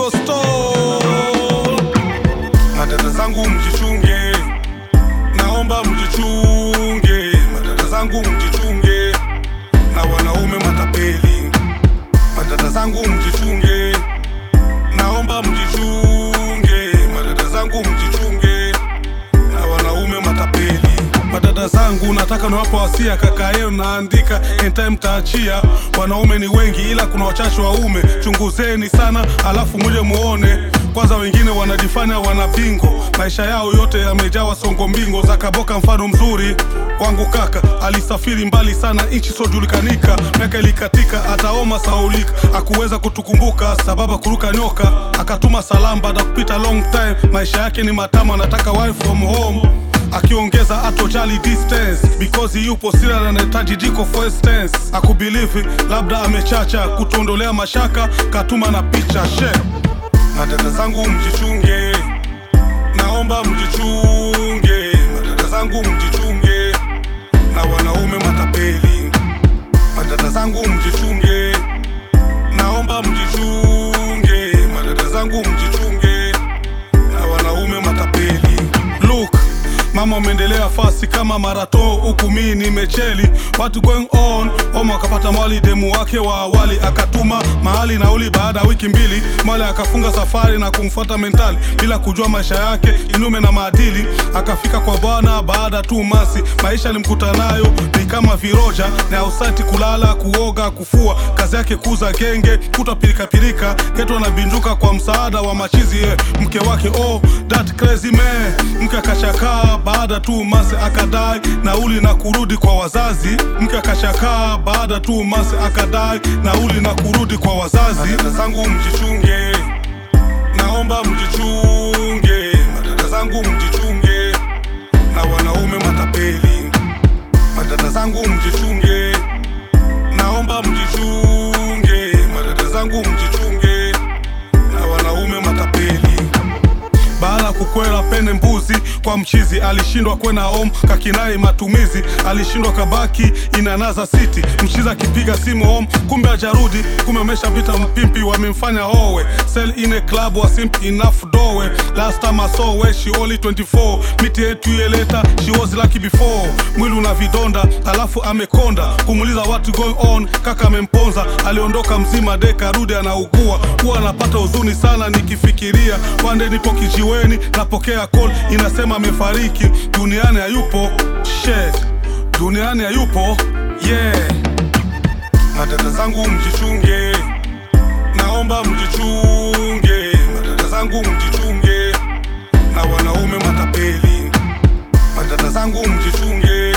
Ghetto Stone. Madada zangu mjichunge, naomba mjichunge. Madada zangu mjichunge, na wanaume matapeli. Madada zangu mjichunge, naomba mjichunge. Madada zangu mjichunge, na wanaume matapeli. Madada zangu nataka niwapo wasia, kaka yenu naandika entaye mtaachia. Wanaume ni wengi, ila kuna wachache waume. Chunguzeni sana, alafu muje muone. Kwanza wengine wanajifanya wana bingo, maisha yao yote yamejawa songo mbingo za kaboka. Mfano mzuri wangu kaka alisafiri mbali sana, nchi sojulikanika, miaka ilikatika, ataoma saulika, akuweza kutukumbuka sababu kuruka nyoka, akatuma salamu baada kupita long time. Maisha yake ni matamu, anataka wife from home akiongeza atojali distance because yupo sira na anahitaji jiko for instance akubilivi labda amechacha kutuondolea mashaka katuma na picha she madada zangu mjichunge naomba mjichunge madada zangu mjichunge na wanaume matapeli madada zangu mjichunge naomba mjichunge madada zangu mjichunge na wanaume matapeli look mama umeendelea fasi kama marato huku mii nimecheli watu going on omo akapata mwali demu wake wa awali akatuma mahali nauli baada ya wiki mbili mwali akafunga safari na kumfuata mentali bila kujua maisha yake kinyume na maadili akafika kwa bwana baada tu masi maisha alimkuta nayo ni kama viroja na ausati kulala kuoga kufua kazi yake kuza genge kuta pirikapirika ketu anabinduka kwa msaada wa machizi eh, mke wake oh that crazy man mke akashakaa baada tu masi akadai nauli na kurudi kwa wazazi mke akashakaa baada tu masi akadai nauli na kurudi kwa wazazi madada zangu mjichunge naomba mjichunge madada zangu mjichunge na wanaume matapeli madada zangu mjichunge naomba mjichunge madada zangu mjichunge na wanaume matapeli baada ya kukwela pene mbuzi kwa mchizi alishindwa kwena om kakinai matumizi alishindwa kabaki inanaza city mchizi akipiga simu om kumbe ajarudi kumbe ameshapita mpimpi wamemfanya owe sell in a club was simp enough dowe last time I saw her she only 24 miti yetu yeleta she was lucky before mwili una vidonda alafu amekonda kumuliza watu going on kaka amemponza aliondoka mzima de karudi anaugua huwa anapata huzuni sana nikifikiria wande nipo kijiweni napokea call inasema amefariki duniani hayupo she duniani hayupo yeah madada zangu mjichunge naomba mjichunge madada zangu mjichunge na wanaume matapeli madada zangu mjichunge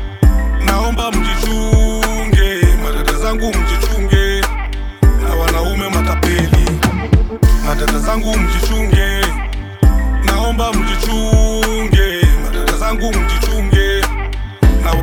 naomba mjichunge madada zangu mjichunge na wanaume matapeli madada zangu